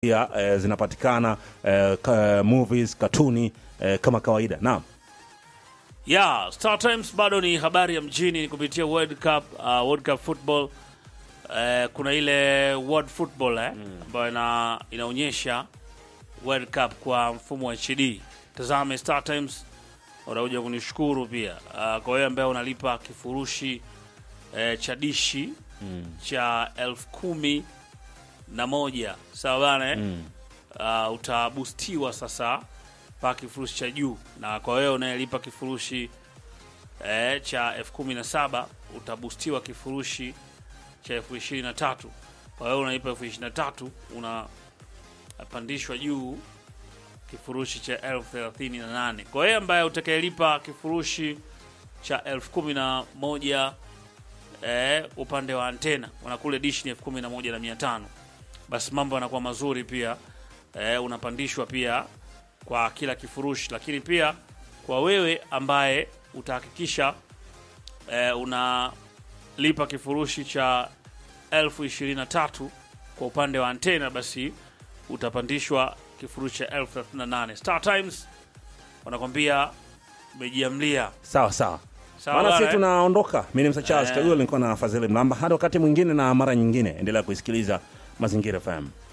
pia eh, zinapatikana eh, ka, movies katuni eh, kama kawaida naam ya Star Times bado ni habari ya mjini ni kupitia World Cup, uh, World Cup football eh, kuna ile World Football eh, ambayo ina, inaonyesha World Cup kwa mfumo wa HD. Tazame Star Times, unakuja kunishukuru pia uh, kwa wewe ambaye unalipa kifurushi eh, cha dishi cha elfu kumi na moja sawa bana eh? uh, utabustiwa sasa mpaka kifurushi cha juu, na kwa wewe unayelipa kifurushi eh, cha elfu kumi na saba utabustiwa kifurushi cha elfu ishirini na tatu. Kwa wewe unalipa elfu ishirini na tatu unapandishwa juu kifurushi cha elfu thelathini na nane. Kwa wewe ambaye utakayelipa kifurushi cha elfu kumi na moja eh, upande wa antena wanakule dishi ni elfu kumi na moja na mia tano basi mambo yanakuwa mazuri pia eh, unapandishwa pia kwa kila kifurushi, lakini pia kwa wewe ambaye utahakikisha eh, unalipa kifurushi cha elfu ishirini na tatu kwa upande wa antena, basi utapandishwa kifurushi cha elfu thelathini na nane. Star Times wanakwambia umejiamlia sawa sawa Sawa maana bana, sisi eh? tunaondoka mi ni msa charles Eh. kaguo nilikuwa na fadhili mlamba hadi wakati mwingine na mara nyingine endelea kuisikiliza mazingira fm